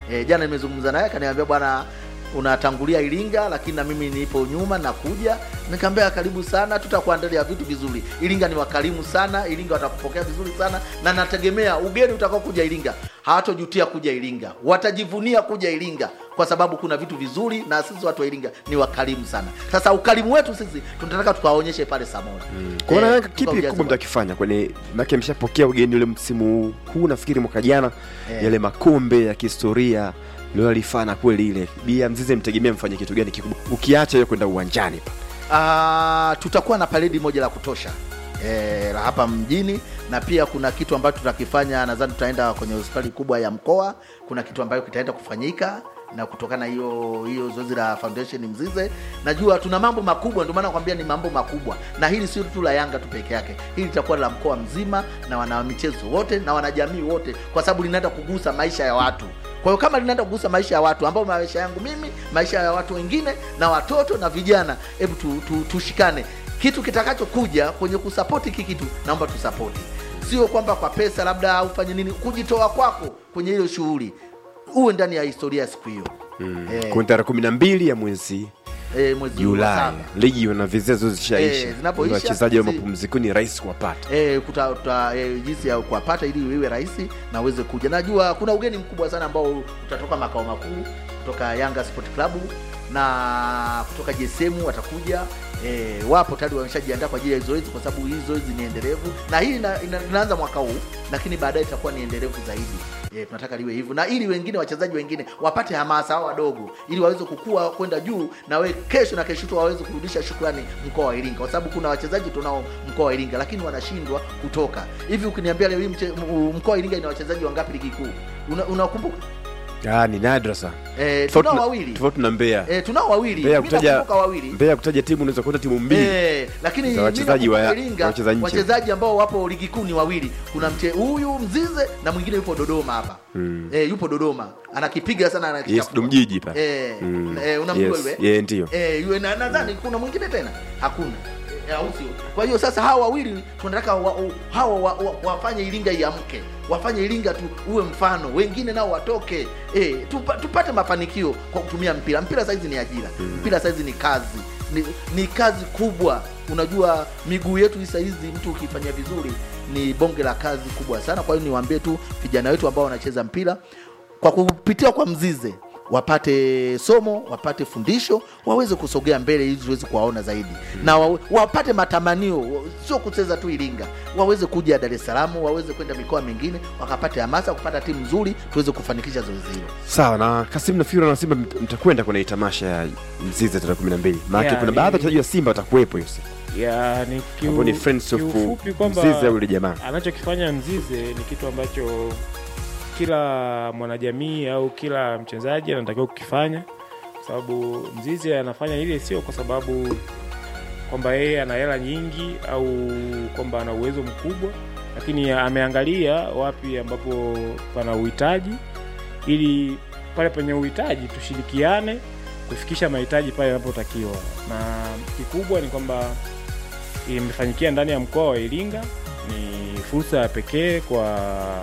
e, jana nimezungumza naye akaniambia bwana unatangulia Iringa, lakini na mimi nipo nyuma nakuja. Nikamwambia karibu sana, tutakuandalia vitu vizuri. Iringa ni wakarimu sana, Iringa watakupokea vizuri sana, na nategemea ugeni utakao kuja Iringa hawatojutia kuja Iringa, watajivunia kuja Iringa kwa sababu kuna vitu vizuri, na sisi watu wa Iringa ni wakarimu sana. Sasa ukarimu wetu sisi tunataka tukawaonyeshe pale Samora. Kuona Eh, Yanga kipi tukaujaze kubwa mtakifanya kwenye make mshapokea ugeni ule msimu huu nafikiri mwaka jana Eh. yale makombe ya kihistoria lilolifana kweli ile bia mzize mtegemea mfanye kitu gani kikubwa ukiacha hiyo kwenda uwanjani pa Ah, tutakuwa na paredi moja la kutosha e, la hapa mjini na pia kuna kitu ambacho tutakifanya nadhani tutaenda kwenye hospitali kubwa ya mkoa kuna kitu ambayo kitaenda kufanyika na kutokana na hiyo hiyo zoezi la foundation mzize najua tuna mambo makubwa ndio maana nakwambia ni mambo makubwa na hili sio tu la yanga tu peke yake hili litakuwa la mkoa mzima na wana michezo wote na wanajamii wote kwa sababu linaenda kugusa maisha ya watu kwa hiyo kama linaenda kugusa maisha ya watu ambao maisha yangu mimi maisha ya watu wengine na watoto na vijana hebu tu, tu, tushikane kitu kitakachokuja kwenye kusapoti hiki kitu naomba tusapoti sio kwamba kwa pesa labda au fanye nini kujitoa kwako kwenye hiyo shughuli uwe ndani ya historia ya siku hiyo mm. eh, kwenye tarehe kumi na mbili ya mwezi eh, mwezi wa julai saba ligi na vizezo Eh, zishaisha zinapoisha, wachezaji wa zi- mapumzikoni rahisi kuwapata eh, kuta, kuta, eh, jinsi ya kuwapata ili iwe rahisi na uweze kuja. Najua kuna ugeni mkubwa sana ambao utatoka makao makuu kutoka Yanga Sport Club na kutoka JSM watakuja. E, wapo tayari wameshajiandaa kwa ajili ya zoezi, kwa sababu hii zoezi ni endelevu na hii ina, ina, inaanza mwaka huu, lakini baadaye itakuwa ni endelevu zaidi. E, tunataka liwe hivyo, na ili wengine wachezaji wengine wapate hamasa, hao wadogo, ili waweze kukua kwenda juu, na we kesho na kesho tu waweze kurudisha shukrani mkoa wa Iringa, kwa sababu kuna wachezaji tunao mkoa wa Iringa, lakini wanashindwa kutoka hivi. Ukiniambia leo hii mche- m- mkoa wa Iringa ina wachezaji wangapi ligi kuu? Una- Unakumbuka? ah, ni nadra sana E, Tofauti tunao na- wawili tofauti na Mbeya e, tunao wawili, Mbeya Mimi kutaja nakumbuka wawili Mbeya kutaja timu unaweza kuta timu mbili Eh, lakini Za wachezaji mimi wa- nakumbuka Iringa, wacheza nje. wachezaji ambao wapo ligi kuu ni wawili. Kuna mche huyu Mzize na mwingine yupo Dodoma hapa mm. eh, yupo Dodoma anakipiga sana yes anakichafua. dumjiji pa eh, Mm. eh, unamjua Yes, yule yeah, ndio eh, yule na nadhani kuna mwingine tena hakuna Eh, au sio? Kwa hiyo sasa hawa wawili tunataka wa, wa, hawa wa, wa, wafanye Iringa iamke, wafanye Iringa tu uwe mfano, wengine nao watoke eh, tupa, tupate mafanikio kwa kutumia mpira. Mpira saizi ni ajira, mpira saizi ni kazi, ni, ni kazi kubwa. Unajua miguu yetu hii saizi, mtu ukifanya vizuri ni bonge la kazi kubwa sana. Kwa hiyo niwaambie tu vijana wetu ambao wanacheza mpira kwa kupitia kwa Mzize wapate somo wapate fundisho waweze kusogea mbele ili tuweze kuwaona zaidi na wa, wapate matamanio sio kucheza tu Iringa waweze kuja Dar es Salaam waweze kwenda mikoa mingine wakapate hamasa kupata timu nzuri tuweze kufanikisha zoezi hilo sawa na Kasim na Fiora na Simba mt- mtakwenda kwenye tamasha ya Mzize tarehe kumi na mbili maana Yeah, kuna ni- baadhi ya wachezaji wa Simba watakuwepo hiyo siku ya ni kiu- ambao ni friends of kiufupi kwamba Mzize au yule jamaa anachokifanya Mzize ni kitu ambacho kila mwanajamii au kila mchezaji anatakiwa kukifanya, kwa sababu Mzize anafanya ile sio kwa sababu kwamba yeye ana hela nyingi au kwamba ana uwezo mkubwa, lakini ameangalia wapi ambapo pana uhitaji, ili pale penye uhitaji tushirikiane kufikisha mahitaji pale yanapotakiwa, na kikubwa ni kwamba imefanyikia ndani ya mkoa wa Iringa. Ni fursa ya pekee kwa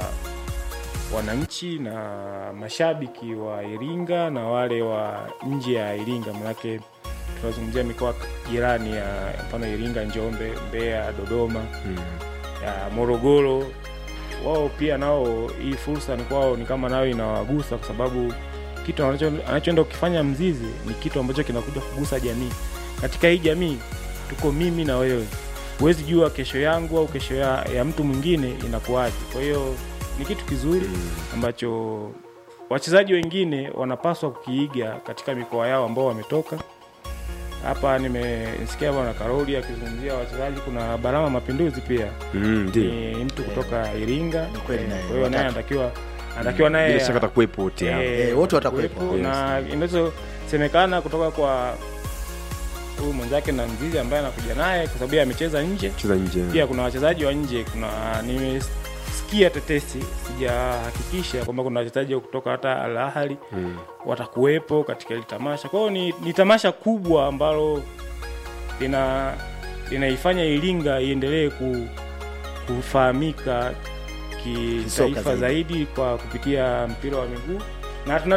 wananchi na mashabiki wa Iringa na wale wa nje ya Iringa, manake tunazungumzia mikoa jirani ya mfano Iringa, Njombe, Mbeya, Dodoma, ya Morogoro. Wao pia nao hii fursa ni kwao, ni kama nayo inawagusa kwa sababu kitu anacho- anachoenda kukifanya Mzizi ni kitu ambacho kinakuja kugusa jamii. Katika hii jamii tuko mimi na wewe, huwezi jua kesho yangu au kesho ya, ya mtu mwingine inakuwaje. Kwa hiyo ni kitu kizuri ambacho wachezaji wengine wanapaswa kukiiga katika mikoa yao ambao wametoka. Hapa nimesikia bwana Karoli akizungumzia wachezaji, kuna Barama Mapinduzi pia Mm, ndio ni mtu kutoka Iringa. Ni kweli Eh, naye, Kwa hiyo naye watatu. anatakiwa anatakiwa naye bila shaka atakuwepo wote hao eh, Eh, wote watakuwepo. kuwepo, na inachosemekana kutoka kwa huyu mwenzake na Mzizi ambaye anakuja naye kwa sababu yeye amecheza nje. cheza nje Pia kuna wachezaji wa nje, kuna nimesikia tetesi, sijahakikisha kwamba kuna wachezaji wa kutoka hata Al Ahly Mm. watakuwepo katika hili tamasha. Kwa hiyo ni, ni tamasha kubwa ambalo lina linaifanya Iringa iendelee ku, kufahamika Kisoka kitaifa zaidi. zaidi kwa kupitia mpira wa miguu na tuna